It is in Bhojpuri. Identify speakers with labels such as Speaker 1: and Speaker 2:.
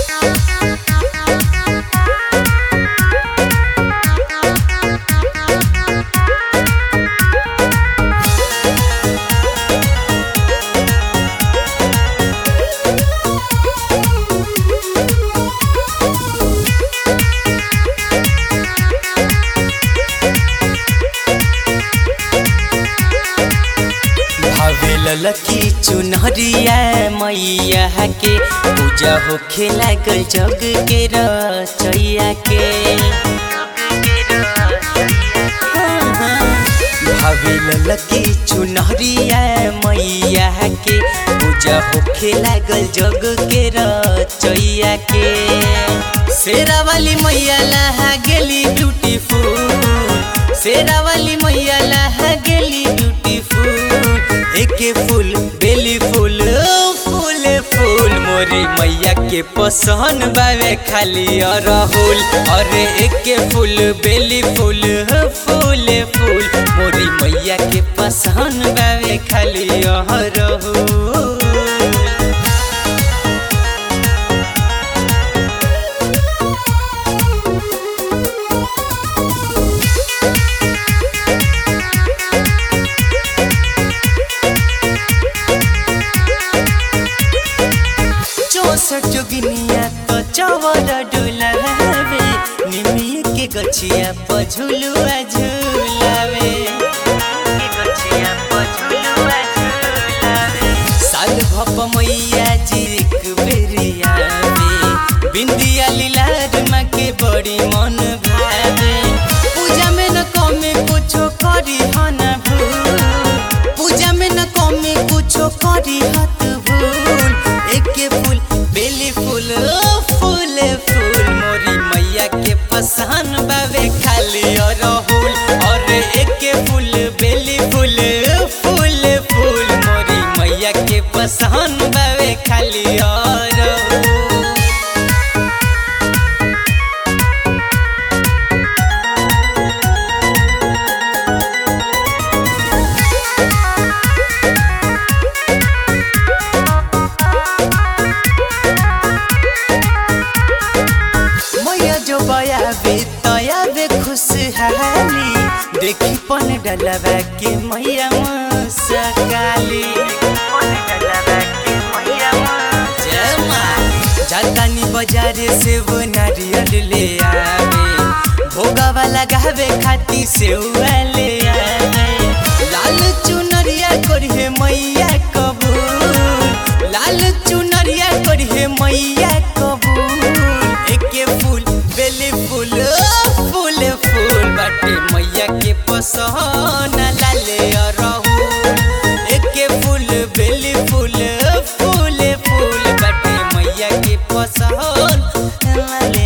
Speaker 1: ललकी चुनरिया मैया के पूजा होखे लागल जग के रचैया के भाभी ललकी चुनरिया मैया के पूजा होखे लागल जग के रचैया के शेरा वाली मैया लहा गेली ब्यूटीफुल शेरा वाली मैया लहा गेली ब्यूटीफुल एके फूल बेली फूल फूल फूल मोरी मैया के पसंद बावे खाली अरहुल अरे एके फूल बेली फूल फूल फूल मोरी मैया के पसंद बावे खाली अरहुल चौसठ जोगिनिया तो चवर डुलावे निमिय के गछिया पझुलुआ झुलावे साल भप मैया जी एक बेरिया में बिंदिया लीलार माँ के बड़ी मन भावे पूजा में न कमे कुछो करी हन भूल पूजा में न कमे कुछो करी हत भूल एके फूल बेली फूल फूल फूल मोरी मैया के पसंद बावे खाली अरहुल और एके फूल बेली फूल फूल फूल मोरी मैया के पसंद बावे खाली अरहुल मैया जो बयाबे तयाबे खुशहाली देखी पन डलवा के मैया मुस्काली जय माँ जातानी बाजारे से वो नारियल ले आवे भोगावा लगावे खाती से ले आवे लाल चुनरिया करिए मैया कबूल लाल चुनरिया करिए मैया कबूल एके फूल बेली फूल फूल फूल बाटे मैया के पसंद लाले अरहुल एके फूल बेली फूल फूल फूल बाटे मैया के पसंद लाले